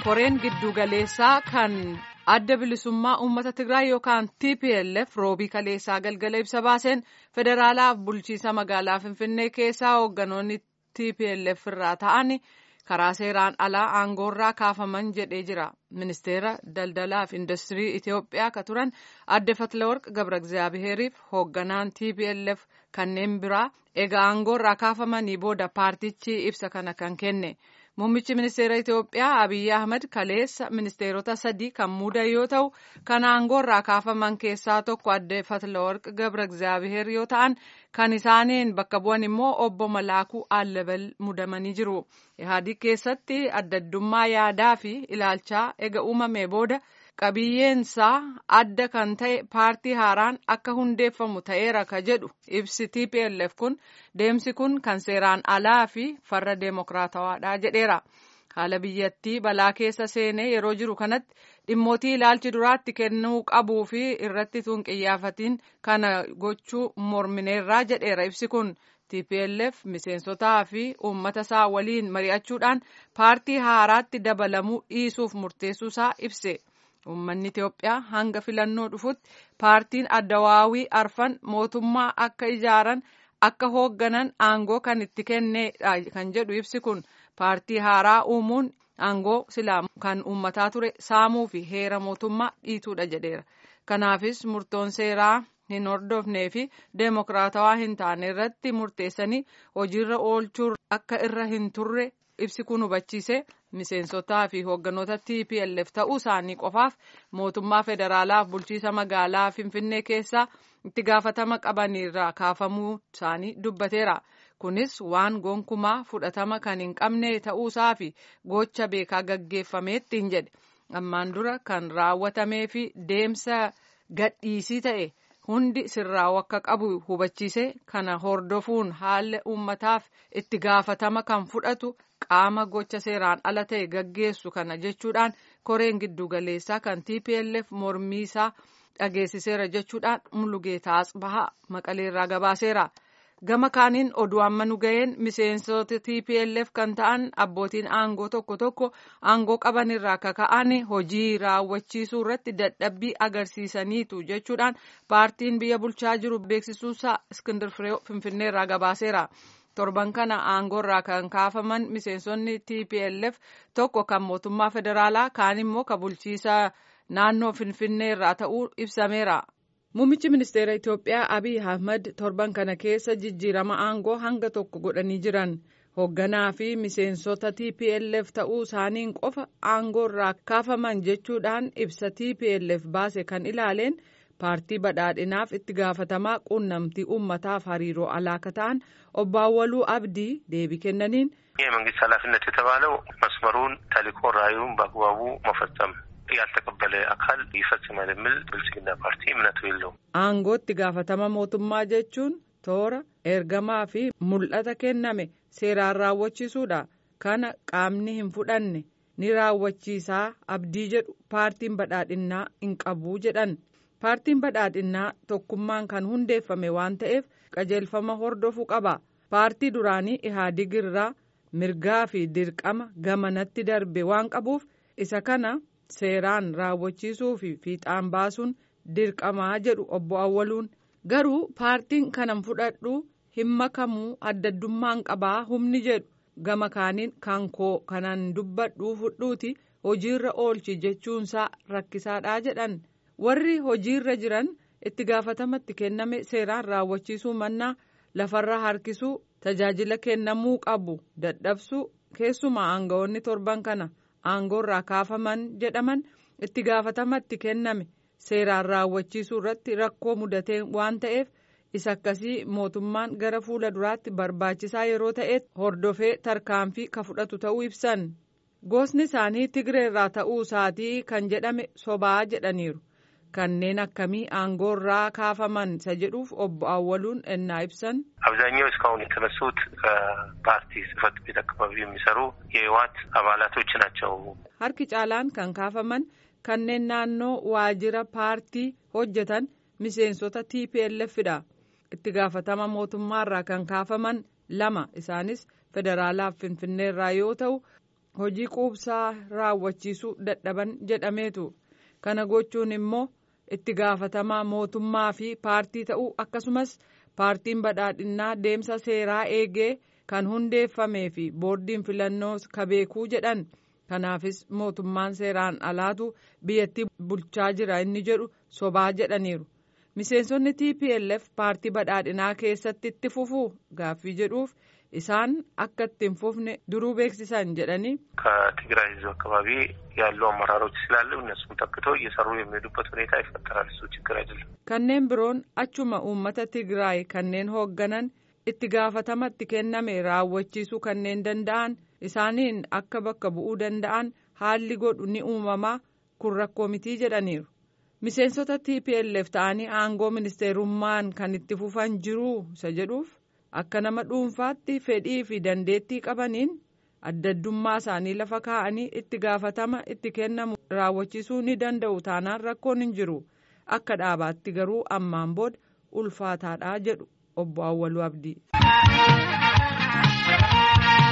koreen giddugaleessaa kan adda bilisummaa uummata Tigraay yookaan TPLF roobii kaleessaa galgala ibsa baaseen federaalaaf bulchiisa magaalaa Finfinnee keessaa hoogganoonni TPLF irraa ta'an karaa seeraan alaa aangoorraa kaafaman jedhee jira. Ministeera daldalaa fi industirii Itoophiyaa akka turan adde Fatlaworq Gabra Egzaabiheeriif hoogganaan TPLF kanneen biraa egaa aangoorraa kaafamanii booda paartichi ibsa kana kan kenne. Muummichi ministeera Itoophiyaa Abiyyi Ahmad kaleessa ministeerota sadii kan muudan yoo ta'u, kan aangoorraa kaafaman keessaa tokko adde Fatlaworq Gabra Egzaabiheer yoo ta'an, kan isaaniin bakka bu'an immoo obbo Malaakuu Allabal mudamanii jiru. Ihaadiq keessatti addaddummaa yaadaa fi ilaalchaa ega uumamee booda qabiyyeensaa adda kan ta'e paartii haaraan akka hundeeffamu ta'eera ka jedhu ibsi TPLF kun deemsi kun kan seeraan alaa fi farra deemokiraatawaadha jedheera. Haala biyyattii balaa keessa seenee yeroo jiru kanatti dhimmootii ilaalchi duraatti kennuu qabuu fi irratti tun qiyyaafatiin kana gochuu mormineerraa jedheera ibsi kun. TPLF miseensotaa fi uummata isaa waliin mari'achuudhaan paartii haaraatti dabalamuu dhiisuuf murteessuusaa ibse. Uummanni Itoophiyaa hanga filannoo dhufutti paartiin addawaawii arfan mootummaa akka ijaaran akka hoogganan aangoo kan itti kennedha kan jedhu ibsi kun paartii haaraa uumuun aangoo silaa kan uummataa ture saamuu fi heera mootummaa dhiituudha jedheera. Kanaafis murtoon seeraa hin hordofnee fi deemokiraatawaa hin taane irratti murteessanii hojiirra oolchuu akka irra hin turre ibsi kun hubachiise miseensotaa fi hoogganoota TPLF ta'uu isaanii qofaaf mootummaa federaalaaf bulchiisa magaalaa Finfinnee keessaa itti gaafatama qabanirraa kaafamuu isaanii dubbateera. Kunis waan gonkumaa fudhatama kan hin qabne ta'uusaa fi gocha beekaa gaggeeffameetti hin jedhe. Ammaan dura kan raawwatamee fi deemsa gadhiisii ta'e. hundi sirraa'u akka qabu hubachiise kana hordofuun haalli uummataaf itti gaafatama kan fudhatu qaama gocha seeraan ala ta'e gaggeessu kana jechuudhaan koreen giddugaleessaa kan TPLF mormii isaa dhageessiseera jechuudhaan mulugeetaa bahaa maqaleerraa gabaaseera. Gama kaaniin oduu amma nu ga'een miseensota TPLF kan ta'an abbootiin aangoo tokko tokko aangoo qaban irraa kaka'an hojii raawwachiisuu irratti dadhabbii agarsiisaniitu jechuudhaan paartiin biyya bulchaa jiru beeksisuusaa Iskindir Firee Finfinneerraa gabaaseera. Torban kana aangoorraa kan kaafaman miseensonni TPLF tokko kan mootummaa federaalaa kaan immoo kan bulchiisa naannoo Finfinneerraa ta'uu ibsameera. Muummichi ministeera Itoophiyaa Abiy Ahmad torban kana keessa jijjiirama aangoo hanga tokko godhanii jiran hoogganaa fi miseensota TPLF ta'uu isaaniin qofa aangoo irraa kaafaman jechuudhaan ibsa TPLF baase kan ilaaleen paartii badhaadhinaaf itti gaafatamaa quunnamtii uummataaf hariiroo alaa akka ta'an obbo Awwaluu Abdii deebii kennaniin. የመንግስት ኃላፊነት የተባለው መስመሩን ተልዕኮ ራዕዩን በአግባቡ መፈጸም ያልተቀበለ አካል ይፈጽማል የሚል ብልጽግና ፓርቲ እምነቱ የለውም። Aangootti gaafatama mootummaa jechuun toora ergamaa fi mul'ata kenname seeraan raawwachiisuudha. Kana qaamni hin fudhanne ni raawwachiisaa abdii jedhu paartiin badhaadhinnaa hin qabu jedhan. Paartiin badhaadhinnaa tokkummaan kan hundeeffame waan ta'eef qajeelfama hordofuu qaba. Paartii duraanii Ihaadig irraa mirgaa fi dirqama gamanatti darbe waan qabuuf isa kana seeraan raawwachiisuu fi fiixaan baasuun dirqamaa jedhu obbo Awwaluun garuu paartiin kanan fudhadhu hin makamuu addaddummaan qabaa humni jedhu gama kaaniin kan koo kanan dubbadhuu fudhuuti hojiirra oolchi jechuunsaa rakkisaadhaa jedhan warri hojiirra jiran itti gaafatamatti kenname seeraan raawwachiisuu mannaa lafarra harkisuu tajaajila kennamuu qabu dadhabsuu keessumaa aangawoonni torban kana. aangoorraa kaafaman jedhaman itti gaafatamatti kenname seeraan raawwachiisuu irratti rakkoo mudatee waan ta'eef isa akkasii mootummaan gara fuula duraatti barbaachisaa yeroo ta'etti hordofee tarkaanfii ka fudhatu ta'uu ibsan gosni isaanii tigreerraa ta'uu isaatii kan jedhame sobaa jedhaniiru kanneen akkamii aangoorraa kaafaman isa jedhuuf obbo Awwaluun ennaa ibsan. አብዛኛው እስካሁን የተነሱት ከፓርቲ ጽህፈት ቤት አካባቢ የሚሰሩ የህወሓት አባላቶች ናቸው። harki caalaan kan kaafaman kanneen naannoo waajjira paartii hojjetan miseensota TPLFdha. itti gaafatama mootummaarraa kan kaafaman lama isaanis federaalaaf finfinneerraa yoo ta'u hojii quubsaa raawwachiisuu dadhaban jedhameetu kana gochuun immoo itti gaafatamaa mootummaa fi paartii ta'uu akkasumas paartiin badhaadhinnaa deemsa seeraa eegee kan hundeeffamee fi boordiin filannoo kabeekuu jedhan kanaafis mootummaan seeraan alaatu biyyattii bulchaa jira inni jedhu sobaa jedhaniiru. miseensonni tplf paartii badhaadhinaa keessatti itti fufuu gaaffii jedhuuf isaan akka itti hin fufne duruu beeksisan jedhanii ከትግራይ ህዝብ አካባቢ ያሉ አመራሮች ስላሉ እነሱም ተክተው እየሰሩ የሚሄዱበት ሁኔታ ይፈጠራል። እሱ ችግር አይደለም። kanneen biroon achuma uummata tigraay kanneen hoogganan itti gaafatama itti kenname raawwachiisuu kanneen danda'an isaaniin akka bakka bu'uu danda'an haalli godhu ni uumamaa kun rakkoo mitii jedhaniiru. miseensota tplf ta'anii aangoo ministeerummaan kan itti fufan jiruu isa jedhuuf akka nama dhuunfaatti fedhii fi dandeettii qabaniin addaddummaa isaanii lafa kaa'anii itti gaafatama itti kennamu raawwachiisuu ni danda'u taanaan rakkoon hin jiru akka dhaabaatti garuu ammaan booda ulfaataadha jedhu obbo Awwaluu Abdii.